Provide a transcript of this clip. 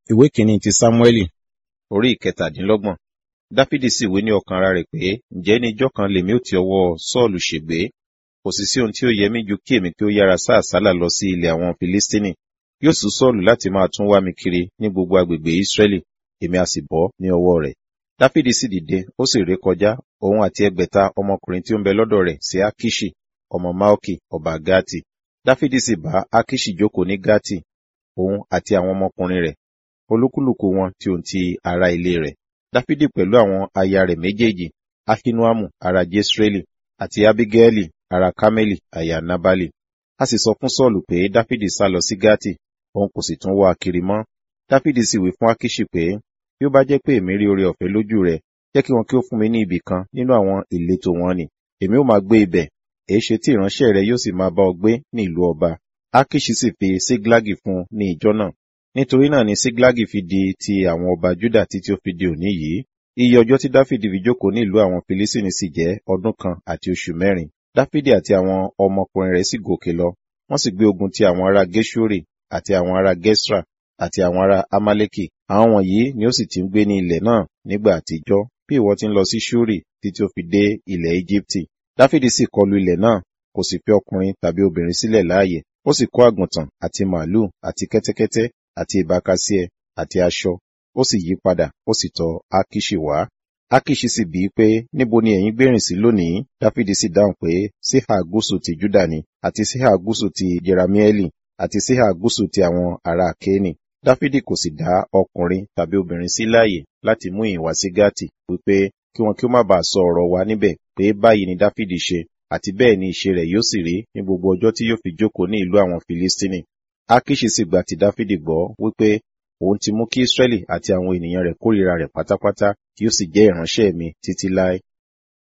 ìwé kìíní ti sámúẹ́lì orí ìkẹtàdínlọ́gbọ̀n dáfídì sì wí ní ọkàn ara rẹ̀ pé ǹjẹ́ ní ijọ́ kan lèmi ó ti ọwọ́ sọ́ọ̀lù ṣègbé kò sì sí ohun tí ó yẹ mí ju kí èmi kí ó yára sá àsálà lọ sí ilẹ̀ àwọn filistini yóò sún sọ́ọ̀lù láti máa tún wá mi kiri ní gbogbo agbègbè israẹli èmi a sì bọ́ ní ọwọ́ rẹ̀ dáfídì sì dìde ó sì ré kọjá òun àti ẹgbẹ̀ta ọmọkùnrin tí ó ń bẹ lọ́dọ̀ rẹ̀ sí akishi ọmọ maoki ọba gati dáfídì sì bá akishi jókòó ní gati òun àti àwọn ọmọkùnrin rẹ̀ olúkúlùkù wọn tí òun ti ará ilé rẹ̀ dáfídì pẹ̀lú àwọn aya rẹ̀ méjèèjì ahinuamu ará jesreeli àti abigaili ará kameli aya nabali a sì sọ fún sọ́ọ̀lù pé dáfídì sá lọ sí gati òun kò sì tún wá a kiri mọ́ dáfídì sì wí fún akishi pé bí ó bá jẹ́ pé èmi rí oore ọ̀fẹ́ lójú rẹ̀ jẹ́ kí wọn kí ó fún mi ní ibì kan nínú àwọn ìletò wọn ni èmi ó máa gbé ibẹ̀ èéṣe tí ìránṣẹ́ rẹ yóò sì máa bá ọ gbé ní ìlú ọba akishi sì fi síglágì fún un ní ìjọ náà nítorí náà ni síglágì fi di ti àwọn ọba júdà títí ó fi di òní yìí iye ọjọ́ tí dáfídì fi jókòó ní ìlú àwọn filisini sì jẹ́ ọdún kan àti oṣù mẹ́rin dáfídì àti àwọn ọmọkùnrin rẹ̀ sì gòkè lọ wọ́n sì gbé ogun ti àwọn ará geshuri àti àwọn ará gesra àti àwọn ará amaleki àwọn wọ̀nyí ni ó sì ti ń gbé ní ilẹ̀ náà nígbà àtijọ́ bí ìwọ ti ń lọ sí shuri títí ó fi dé ilẹ̀ egypti dáfídì sì kọlu ilẹ̀ náà kò sì fi ọkùnrin tàbí obìnrin sílẹ̀ láàyè ó sì kó àgùntàn àti màálùú àti kẹ́tẹ́kẹ́tẹ́ àti ìbákasíẹ àti aṣọ ó sì yí padà ó sì tọ̀ akishi wá akishi sì bíi pé níbo ni ẹ̀yin gbérìn sí lónìí dáfídì sì dáhùn pé síhà gúúsù ti júdà ni àti síhà gúúsù ti jeramieli àti síhà gúúsù ti àwọn ará kéènì dáfídì kò sì dá ọkùnrin tàbí obìnrin sí láàyè láti mú ìwà sí gátì wípé kí wọn kí ó má bàa sọ ọ̀rọ̀ wa níbẹ̀ pé báyìí ni dáfídì ṣe àti bẹ́ẹ̀ ni ìṣe rẹ̀ yóò sì rí ní gbogbo ọjọ́ tí yóò fi jókòó ní ìlú àwọn filistini akishi sì gba ti dáfídì gbọ́ wípé òun ti mú kí israẹli àti àwọn ènìyàn rẹ̀ kórìíra rẹ̀ pátápátá kí ó sì jẹ́ ìránṣẹ́ mi títí láé